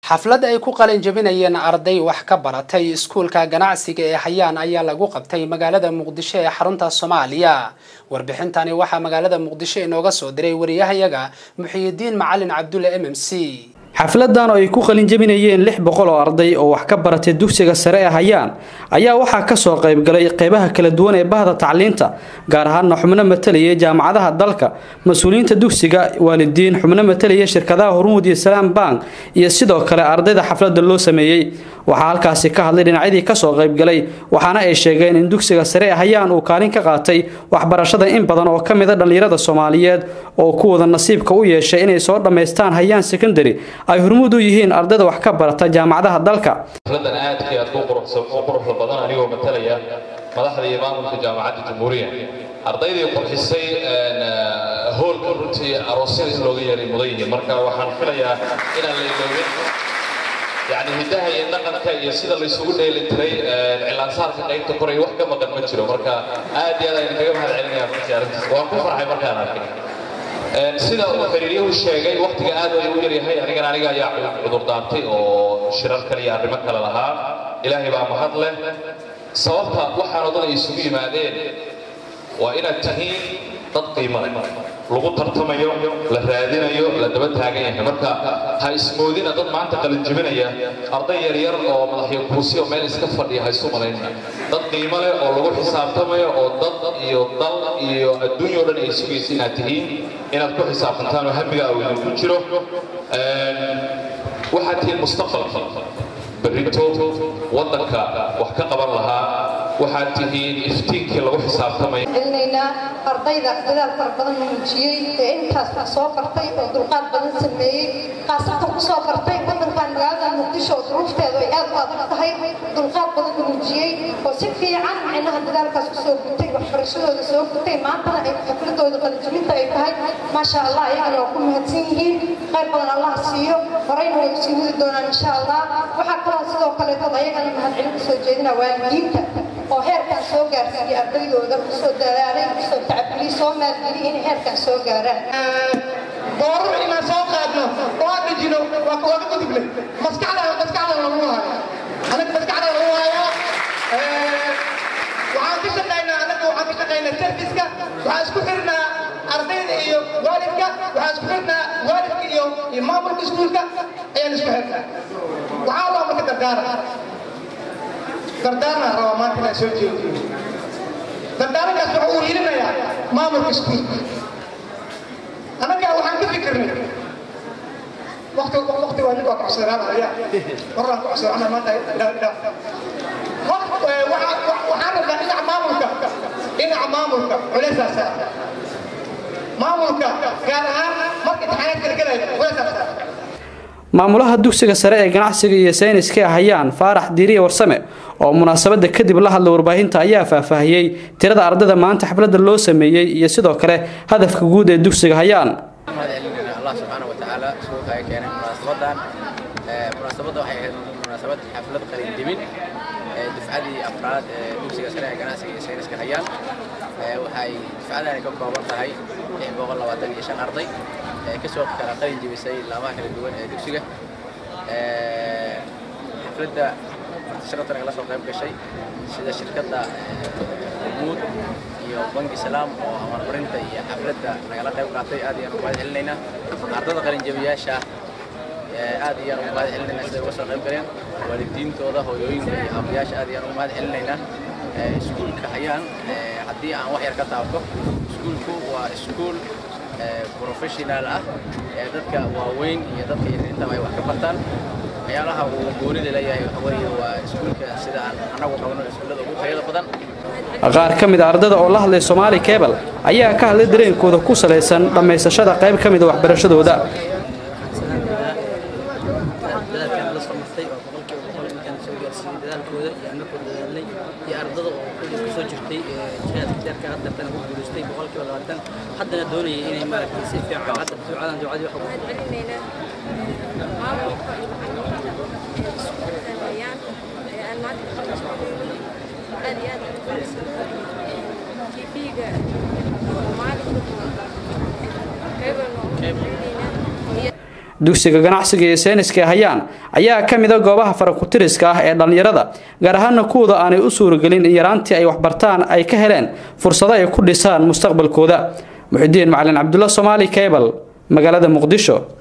xaflad ay ku qalin jabinayeen arday wax ka baratay iskuulka ganacsiga ee hayaan ayaa lagu qabtay magaalada muqdisho ee xarunta soomaaliya warbixintani waxaa magaalada muqdisho inooga soo diray wariyahayaga muxiyidiin macalin cabdulle m m c xafladan oo ay ku qalin jabinayeen lix boqol oo arday oo wax ka baratay dugsiga sare ee hayaan ayaa waxaa kasoo qaybgalay qeybaha kala duwan ee bahda tacliinta gaar ahaana xubno matalaya jaamacadaha dalka mas-uuliyiinta dugsiga waalidiin xubno matalaya shirkadaha hormuud iyo salaam bank iyo sidoo kale ardayda xaflada loo sameeyey waxaa halkaasi ka hadlay dhinacyadii kasoo qaybgalay waxaana ay sheegeen in dugsiga sare ee hayaan uu kaalin ka qaatay waxbarashada in badan oo ka mid a dhallinyarada soomaaliyeed oo kuwada nasiibka u yeeshay inay soo dhammaystaan hayaan secondary ay hormuud u yihiin ardayda wax ka barata jaamacadaha dalka xafladan aadka aad ku quruxda badan anigoo matalaya madaxda iyo maamulka jaamacadda jamhuuriya ardaydii qurxisay hoolka runtii aroosyada in looga yeeray mudan yihiin marka waxaan filayaa inaan la iloobin yani hiddaha iyo dhaqanka iyo sida laysugu dheelitiray cilaansaarka qaybta koray wax ka maqan ma jiro marka aad iyo aad ayaan kaga mahad celinaya runtii arrintaas waan ku farxay markaan arkay sida uu xiriiryuhu sheegay waktiga aad ay u yaryahay anigana aniga ayaa cudurdaartay oo shirar kale iyo arrimo kale lahaa ilaahay baa mahad leh sababta waxaan odan ay isugu yimaadeen waa inaad tihiin dad qiimo leh lagu tartamayo la raadinayo la daba taagan yahay marka ha ismoodina dad maanta qalinjibinaya arday yaryar oo madaxyo kuusi oo meel iska fadhiya ha isu malaynina dad qiimo leh oo lagu xisaabtamayo oo dad iyo dal iyo adduunya oo dhan ay sugaysa inaad tihiin inaad ku xisaabtantaan oo hamiga uu idinku jiro waxaad tihiin mustaqbalka berrito waddanka wax ka qaban lahaa waxaad tihiin iftiinkii lagu xisaabtamaya celinaynaa ardayda dadaal fara badan muujiyey ee intaas soo bartay oo dulqaad badan sameeyey khaasatan ku soo bartay waddankan magaalada muqdisho oo duruufteedu ay aad u adag tahay dulqaad badan muujiyey oo si fiican micnaha dadaalkaas kusoo gutay waxbarashadooda soo gutay maantana ay xafladooda qalijibinta ay tahay maasha allah iyagana waa ku mahadsan yihiin qayr badan allah siiyo horeyna way usii wadi doonaan insha allah waxaa kaloo sidoo kaleetood ayagana mahadcelin kusoo jeedina waalidiinta oo heerkan soo gaarsiiyey ardaydooda kusoo dadaalay kusoo tacabgeliyey soo maalgeliyey inay heerkan soo gaaraan doorar inaan soo qaadno oo aan dhijino waa ka wada guduble maskaxda maskaxda lagu haayo anaga maskaxda lagu haayo waxaan ka shaqaynaa anaga waxaan ka shaqaynaa serviska waxaan isku xirnaa ardayda iyo waalidka waxaan isku xirnaa waalidka iyo iyo maamulka iskuulka ayaan isku xirnaa waxaa loo marka dardaara dardaarna rabaa maanta inaan soo jeediyo dardaarankaas wuxuu uu yirinayaa maamulka iskuulka annaga waxaan ka fikirnay waqti waqti waa nin waa kucusanaanaya waraan kucusanaana maanta waxaan rabnaa dhinaca maamulka dhinaca maamulka culeysaa saara maamulka gaar ahaan marka imtixaanaadka la gelayo culeysaa saara maamulaha dugsiga sare ee ganacsiga iyo sayniska ee hayaan faarax diiriye warsame oo munaasabada kadib la hadla warbaahinta ayaa faahfaahiyey tirada ardayda maanta xafladda loo sameeyey iyo sidoo kale hadafka guud ee dugsiga hayaan allah subxaana watacaala suuqa ay keenay munaasabadan munaasabadda waxay ahayd munaasabad xaflad qalinjebin dufcadii afraad ee dugsiga sare ee ganacsiga iyo sayniska hayaan waxay dufcadani ka kooban tahay lix boqol labaatan iyo shan arday kasoo kala qalin jebisay laamaha kala duwan ee dugsiga xafladda martisharafta nagala soo qayb gashay sida shirkadda hormuud iyo bangi salaam oo amarmarinta iyo xafladda nagala qayb qaatay aad iyaan ugu mahad celinaynaa ardada qalinjabiyaasha aad iyaan ugu mahad celinaynaa siday uga soo qayb galeen waalidiintooda hooyooyinka iyo aabayaasha aad iyaan ugu mahad celinaynaa iskuulka hayaan haddii aan wax yar ka taabto iskuulku waa iskuul professional ah ee dadka waaweyn iyo dadka yaryintaba ay wax ka bartaan waxyaalaha uu goonida leeyahay waxa weeye waa iskuulka sida aan annagu qabno iskuullada ugu tayada badan qaar ka mid a ardayda oo la hadlay soomaali cebal ayaa ka hadlay dareenkooda ku salaysan dhammaysashada qayb ka mid a waxbarashadooda dadaalkooda iyo annagoo dadaalnay iyo ardada oo kulli kusoo jirtay jihaadka deerka haddartana ku guulaystay boqolkiiba labaatan haddana doonayay inay maaragtay si fiican hadda ducadan ducadii waxa dugsiga ganacsiga iyo seeniska ee hayaan ayaa ka mid a goobaha farakutiriska ah ee dhallinyarada gaar ahaana kuwooda aanay u suuragelin in yaraantii ay waxbartaan ay ka heleen fursado ay ku dhisaan mustaqbalkooda muxidiin macalin cabdulla soomaali cable magaalada muqdisho